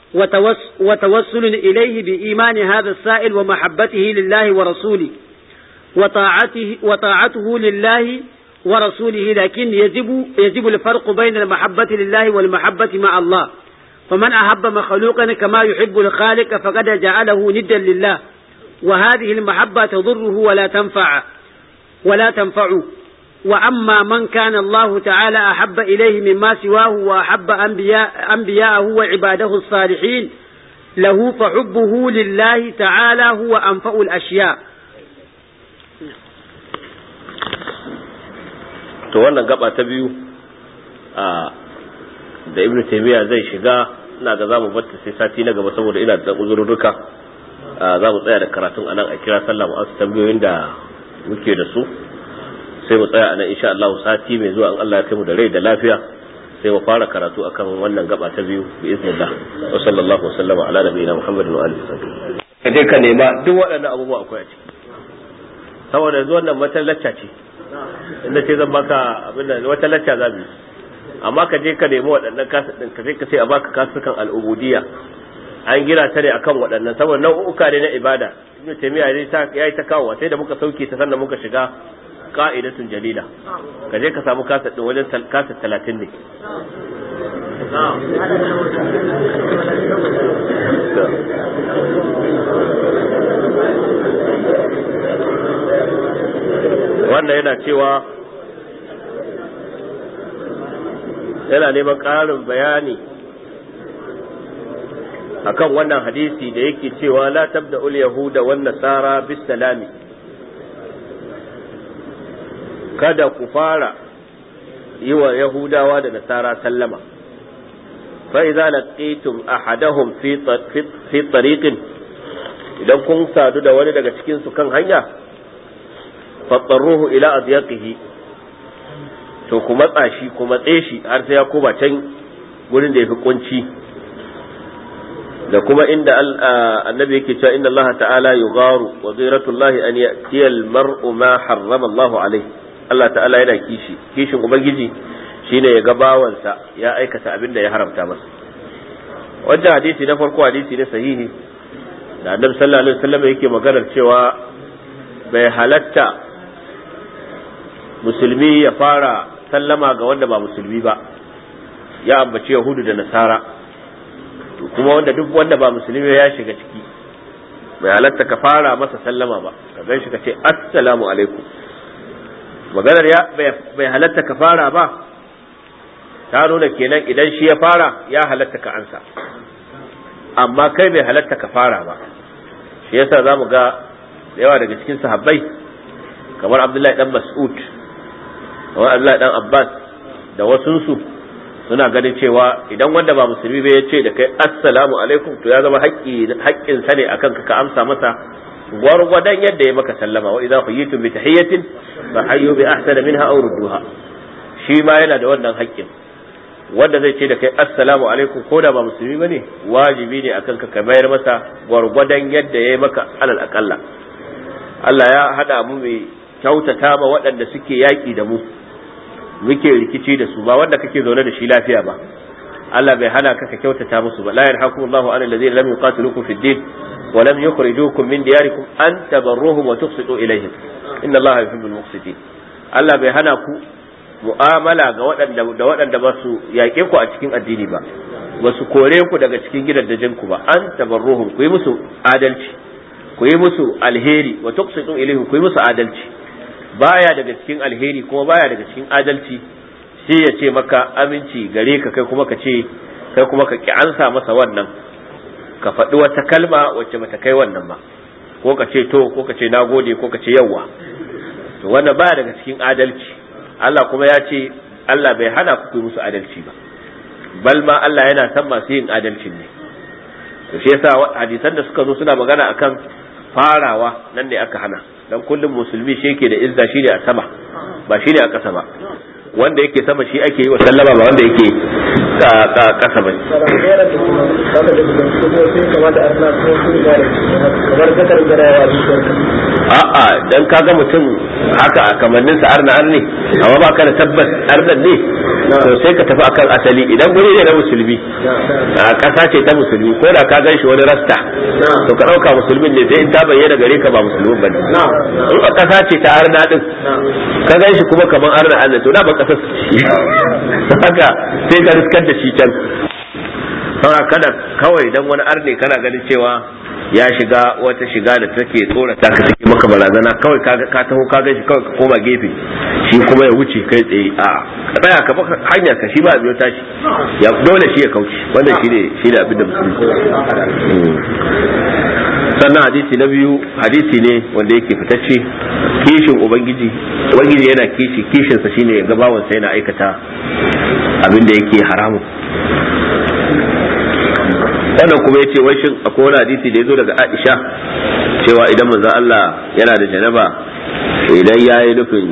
وتوسل إليه بإيمان هذا السائل ومحبته لله ورسوله وطاعته, وطاعته لله ورسوله لكن يجب, يجب الفرق بين المحبة لله والمحبة مع الله فمن أحب مخلوقا كما يحب الخالق فقد جعله ندا لله وهذه المحبة تضره ولا تنفع ولا تنفعه وأما من كان الله تعالى أحب إليه مما سواه وأحب أنبياء أنبياءه وعباده الصالحين له فحبه لله تعالى هو أنفع الأشياء to wannan gaba ta biyu a da ibnu taymiya zai shiga ina ga zamu batta sai sati na gaba saboda ina da uzurruka za mu tsaya da karatun anan a kira sallah mu asu tambayoyin da muke da su sai mu tsaya anan insha Allah sati mai zuwa in Allah ya kai mu da rai da lafiya sai mu fara karatu akan wannan gaba ta biyu bi iznillah wa sallallahu wa sallama ala nabiyina muhammadin wa alihi wasallam kaje ka nema duk waɗannan abubuwa akwai a ciki saboda yanzu wannan wata lacca ce inda ce zan baka abin da wata lacca za mu amma ka je ka nemi waɗannan kasa ɗin ka je ka ce a baka kasukan al'ubudiyya an gina ta ne akan waɗannan saboda nau'uka ne na ibada ibnu taymiya ne ta yayi ta kawo sai da muka sauke ta sannan muka shiga qa'idatun jalila ka je ka samu kasa ɗin wajen kasa 30 ne wannan yana cewa yana neman ƙarin bayani akan wannan hadisi da yake cewa la tabda ul yahuda wan nasara bis salami kada ku fara yi wa yahudawa da nasara sallama fa idza laqitum ahadahum fi fi tariqin idan kun sadu da wani daga cikin su kan hanya faɗarruhu ila adyaqihi to ku matsa shi ku matse shi har sai ya koma can gurin da yafi kunci da kuma inda annabi yake cewa inna Allah ta'ala yugharu wa ghiratullahi an ya'tiya al-mar'u ma harrama Allah alayhi Allah ta'ala yana kishi kishin ubangiji shine ya ga bawansa ya aikata abin da ya haramta masa wajen hadisi na farko hadisi ne sahihi da annabi sallallahu alaihi wasallam yake maganar cewa bai halatta musulmi ya fara sallama ga wanda ba musulmi ba ya ambaci yahudu da nasara kuma wanda duk wanda ba musulmi ya shiga ciki bai halatta ka fara masa sallama ba ka gan shi ka ce assalamu alaikum maganar ya bai halatta ka fara ba ta nuna kenan idan shi ya fara ya halatta ka ansa amma kai bai halatta ka fara ba shi yasa zamu ga yawa daga cikin sahabbai kamar Abdullahi dan Mas'ud kamar Abdullahi dan Abbas da wasunsu suna ganin cewa idan wanda ba musulmi bai ya ce da kai assalamu alaikum to ya zama haƙƙin sa ne akan ka ka amsa masa gwargwadon yadda ya maka sallama wa idza huyitum bi tahiyatin fa hayyu bi ahsana minha aw rudduha shi ma yana da wannan haƙƙin wanda zai ce da kai assalamu alaikum ko da ba musulmi bane wajibi ne akan ka ka bayar masa gwargwadon yadda ya maka alal aqalla Allah ya hada mu mai kyautata ma waɗanda suke yaƙi da mu muke rikici da su ba wanda kake zaune da shi lafiya ba Allah bai hana ka ka kyautata musu ba la yarhakum Allahu an alladhina lam yuqatilukum fid din wa lam yukhrijukum min diyarikum an tabarruhum wa tuqsitu ilayhim inna Allaha yuhibbul muqsitin Allah bai hana ku mu'amala ga waɗanda da waɗanda ba su yaƙe ku a cikin addini ba ba su kore ku daga cikin gidajen ku ba an tabarruhum ku yi musu adalci ku yi musu alheri wa tuqsitu ilayhim ku yi musu adalci baya daga cikin alheri kuma baya daga cikin adalci sai ya ce maka aminci gare ka kai kuma ka ce kai kuma ka ki ansa masa wannan ka faɗi wata kalma wacce bata kai wannan ba ko ka ce to ko ka ce nagode ko ka ce yawwa to wannan baya daga cikin adalci Allah kuma ya ce Allah bai hana ku yi musu adalci ba bal ma Allah yana san masu yin adalcin ne to shi yasa hadisan da suka zo suna magana akan farawa nan ne aka hana dan kullum musulmi shi yake da izza shi ne a sama ba shi ne a ƙasa ba wanda yake sama shi ake yi wa sallama ba wanda yake ƙasa ba a'a dan kaga mutum haka a kamannin sa arna arne amma ba ka da tabbas arnan ne to sai ka tafi akan asali idan guri ne na musulmi a ƙasa ce ta musulmi ko da ka gan shi wani rasta to ka ɗauka musulmin ne sai in ta bayyana gare ka ba musulmin ba ne in a ƙasa ce ta arna din ka gan shi kuma kaman arna arna to da ba ƙasar haka sai ka riskar da shi can saura kada kawai dan wani arne kana ganin cewa ya shiga wata shiga da take tsorata ka take maka barazana kawai ka taho ka gan shi kawai ka koma gefe shi kuma ya wuce kai tsaye a ka tsaya ka baka hanyar ka shi ba biyo tashi ya dole shi ya kauce wannan shi ne shi ne abin da musulunci sannan hadisi na biyu hadisi ne wanda yake fitacce kishin ubangiji ubangiji yana kishi kishinsa shine ya gabawansa yana aikata abin da yake haramun wannan kuma yace wai shin akwai wani hadisi da yazo daga Aisha cewa idan manzo Allah yana da janaba idan yayi nufin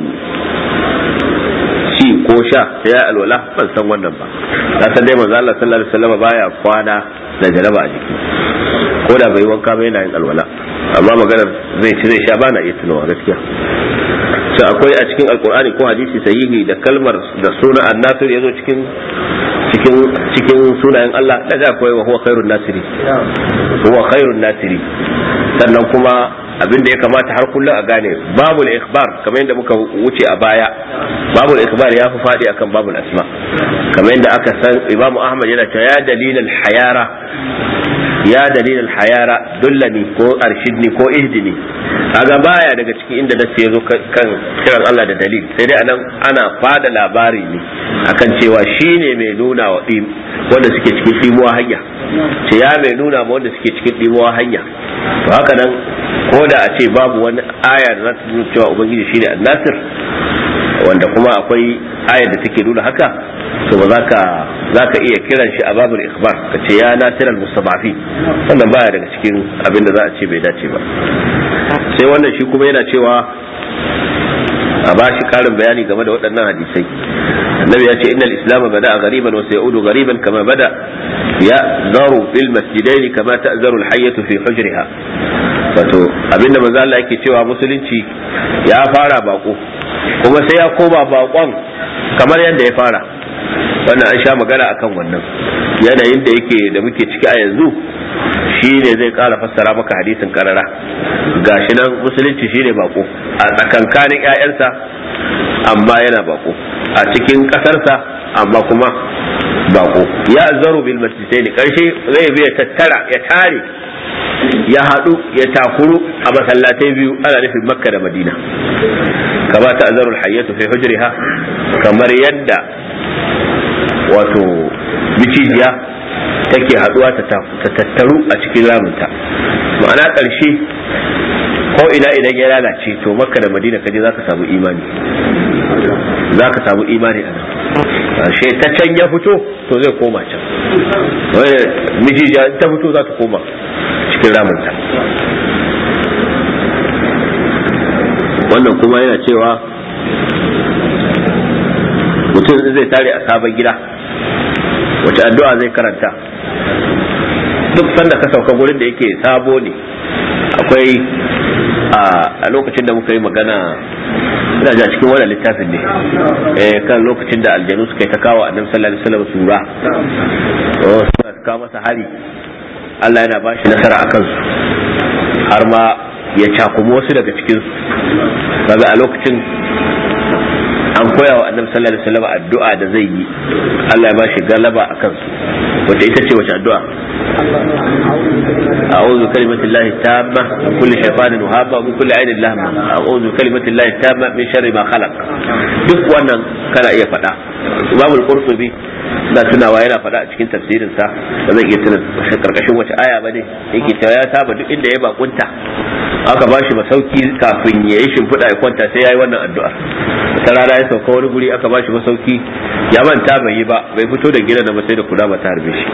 ci ko sha sai ya alwala ban san wannan ba na san dai manzo Allah sallallahu alaihi wasallam baya kwana da janaba a jiki ko da bai wanka ba yana yin alwala amma maganar zai ci zai sha bana iya tunawa gaskiya sai akwai a cikin alkur'ani ko hadisi sahihi da kalmar da suna annasir yazo cikin cikin cikin sunayen Allah da akwai wa huwa khairun nasiri huwa khairun nasiri sannan kuma abin da ya kamata har kullum a gane babul ikhbar kamar yadda muka wuce a baya babul ikhbar ya fi faɗi akan babul asma kamar yadda aka san imamu ahmad yana cewa ya dalilal hayara ya dalilal hayara dullani ko arshidni ko ihdini kaga baya daga cikin inda nace yazo kan kiran Allah da dalil sai dai anan ana fada labari ne akan cewa shine mai nuna wa wanda suke cikin dimuwa hanya ce ya mai nuna ma wanda suke cikin dimuwa hanya to haka nan ko da a ce babu wani aya da za ta nuna cewa ubangiji shine annasir wanda kuma akwai ayar da take nuna haka to ba za ka za ka iya kiran shi a babul ikhbar ka ce ya nasiral mustabafi wannan baya daga cikin abin da za a ce bai dace ba sai wannan shi kuma yana cewa a ba shi karin bayani game da waɗannan hadisai annabi ya ce innal islam bada ghariban wa sayudu ghariban kama bada ya zaru fil masjidain kama ta'zaru al hayyatu fi hujriha wato abinda manzo Allah yake cewa musulunci ya fara bako kuma sai ya koma bakon kamar yadda ya fara wannan an sha magana akan wannan yanayin da yake da muke ciki a yanzu shi ne zai kara fassara maka hadisin karara gashi nan musulunci shi ne bako a tsakankanin 'ya'yansa amma yana bako a cikin ƙasarsa amma kuma bako ya zaru bil masjidai ne karshe zai bi ya tattara ya tare ya haɗu ya takuru a masallatai biyu ana nufin makka da madina kama ta azarul hayyatu fi hujriha kamar yadda wato micijiya take haduwa ta tattaru a cikin ramunta ma'ana ƙarshe ko ina idan ya lalace to makka da madina kaje zaka samu imani zaka samu imani a nan ƙarshe ta can ya fito to zai koma can mijija ta fito za ta koma cikin ramunta wannan kuma yana cewa mutum zai tare a sabon gida wace addu'a zai karanta duk sanda ka sauka gurin da yake sabo ne akwai a lokacin da muka yi magana ina ja cikin wannan littafin ne eh kan lokacin da aljanu suka yi ta kawo annabi sallallahu alaihi wasallam sura oh suka kawo masa hari Allah yana bashi nasara akan su har ma ya cakumi wasu daga cikin su kaga a lokacin an koya wa annabi sallallahu alaihi wasallam addu'a da zai yi Allah ya ba shi galaba a kansu wace ita ce wace addu'a a'udhu kalimati llahi tamma min kulli shaytanin wahaba min kulli ainin lahma a'udhu kalimati llahi tamma min sharri ma khalaq duk wannan kana iya faɗa Imam al-Qurtubi da tunawa yana faɗa a cikin tafsirin sa ba zan iya tuna karkashin wace aya ba ne yake cewa ya saba duk inda ya bakunta aka ba shi masauki kafin ya yi shimfiɗa ya kwanta sai ya yi wannan addu'ar ta rana ya sauka wani guri aka ba shi masauki ya manta bai yi ba bai fito da gida da sai da kula ba ta harbe shi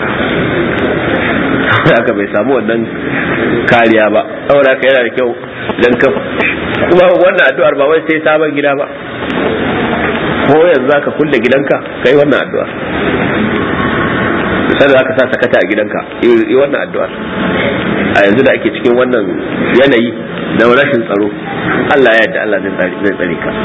haka bai samu wannan kariya ba saboda haka yana da kyau idan ka kuma wannan addu'ar ba wai sai sabon gida ba ko yanzu zaka kulle gidanka kai wannan addu'ar sai da aka sa sakata a gidanka yi wannan addu'ar a yanzu da ake cikin wannan yanayi na rashin tsaro Allah ya yarda Allah zai tsare ka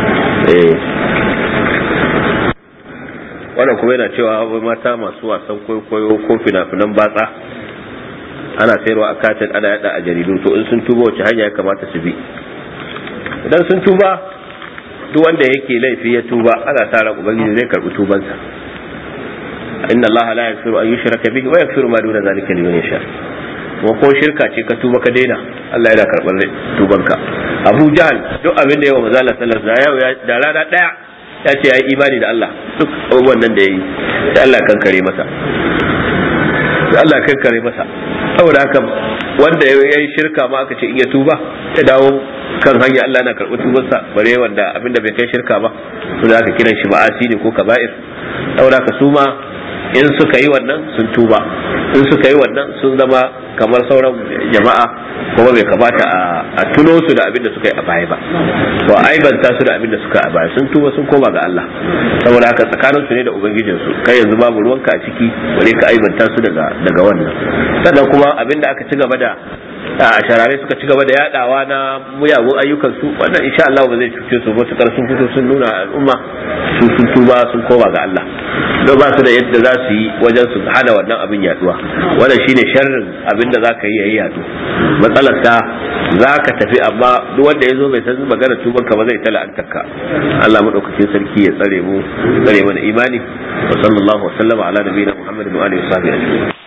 wannan kuma yana cewa wai mata masu wasan kwaikwayo ko fina-finan batsa ana sayarwa a katin ana yada a jaridu to in sun tuba wace hanya ya kamata su bi idan sun tuba duk wanda yake laifi ya tuba ana sa ran ubangiji zai karbi tubansa inna allaha la yaghfiru an yushraka bihi wa yaghfiru ma duna zalika liman yasha kuma ko shirka ce ka tuba ka daina Allah yana karɓar tubanka Abu Jahal duk abin da yawa manzo Allah sallallahu alaihi wasallam da rana daya ya ce yayi imani da Allah duk abubuwan nan da yayi sai Allah kan kare masa sai Allah kan kare masa saboda haka wanda ya yi shirka ma aka ce in ya tuba ya dawo kan hanya Allah na karɓar tubarsa bare wanda abinda bai kai shirka ba to da aka kiran shi ma'asi ne ko kaba'ir saboda haka su ma in suka yi wannan sun tuba in suka yi wannan sun zama kamar sauran jama'a kuma bai kamata a tuno su da abin da suka yi a baya ba to aibanta su da abin da suka a baya sun tuba sun koma ga Allah saboda haka tsakanin su ne da ubangijin su kai yanzu babu ruwanka a ciki bare ka aibanta su daga daga wannan sannan kuma abin da aka ci gaba da a sharare suka ci gaba da yadawa na muyagun ayyukan su wannan insha Allah ba zai cuce su matukar sun fito sun nuna al'umma su sun tuba sun koma ga Allah don ba su da yadda za su yi wajen su hana wannan abin yaduwa wannan shine sharrin abin da zaka yi yayi yadu matsalar ta zaka tafi amma duk wanda ya zo bai san magana tuban ka ba zai tala antarka Allah madaukakin sarki ya tsare mu tsare mana imani wa sallallahu wa sallama ala nabiyina muhammadin wa alihi wa sahbihi ajma'in